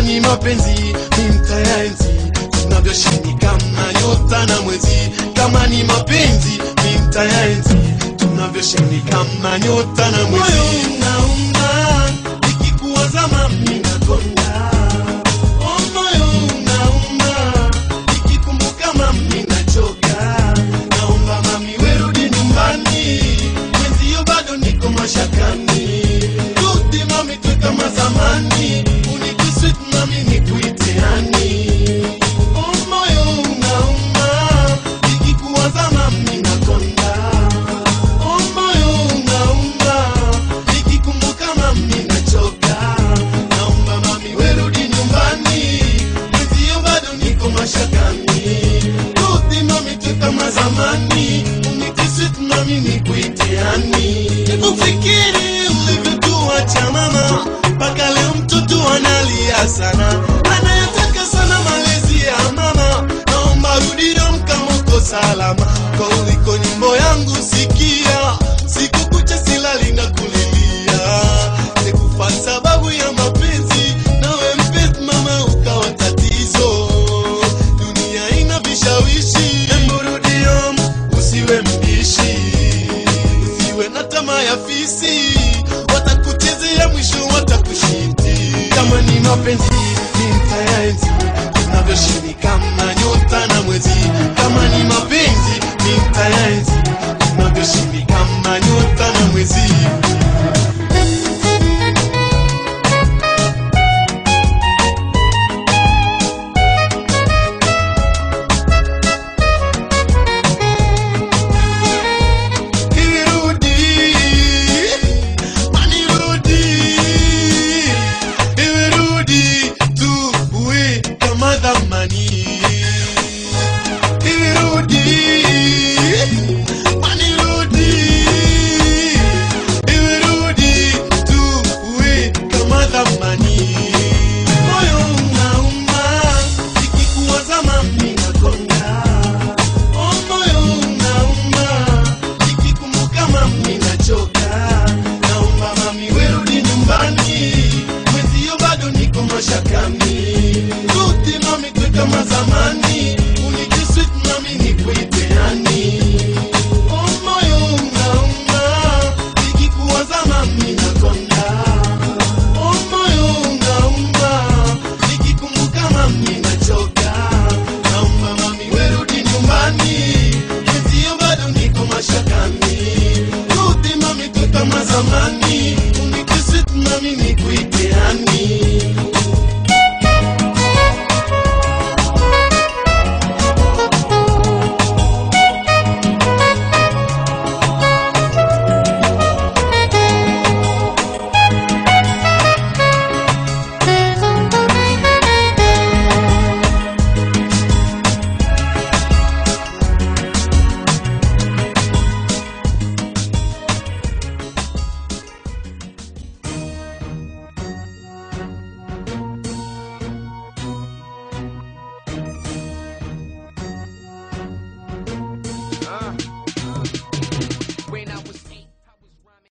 kama ni mapenzi mi mtayaenzi tunavyoshindika kama nyota na mwezi kama ni mapenzi mi mtayaenzi tunavyoshindika kama nyota na mwezi moyo unauma ikikuwaza mami nakonda Oh, moyo unauma nikikumbuka mami nachoka naomba mami werudi nyumbani mwenzio bado niko mashakani rudi mami twe kama zamani unikiswit mami nikuite hani Oh, moyo unauma nikikuwaza mami nakonda Oh, moyo unauma nikikumbuka mami nachoka naomba mami werudi nyumbani mwenzio bado niko mashakani rudi mami tu kama zamani unitiswit mami nikuiteani ufikiri ulivyotuacha mama mpaka leo mtoto analia sana anayetaka sana malezi ya mama naomba rudi damkamoko salama kwa uliko nyimbo yangu sikia siku kucha silali na kulilia sikufa sababu ya mapenzi nawe mpenzi mama ukawa tatizo dunia ina vishawishi emburudiom usiwe mbishi usiwe na tamaa ya fisi watakuchezea mwisho watakushiti kama ni mapenzi ni mtayaenzi tunavyoshini kama nyota na mwezi kama ni mapenzi ni mtayaenzi tunavyoshini kama nyota na mwezi Irudi, manirudi, irudi tuwe kama zamani. Irudi, manirudi, irudi tuwe kama zamani. Moyo unauma, ikikuwaza mami nakonda. Oh, moyo unauma, nikikumbuka mami nachoka. Naomba mami werudi nyumbani, mwenzio bado niko mashakani. Rudi mami twe kama zamani, unikiswit mami nikuite hani. Oh, moyo unauma, nikikuwaza mami nakonda. Oh, moyo unauma, nikikumbuka mami nachoka. Naomba mami werudi nyumbani, mwenzio bado niko mashakani. Rudi mami twe kama zamani, unikiswit mami nikuite hani.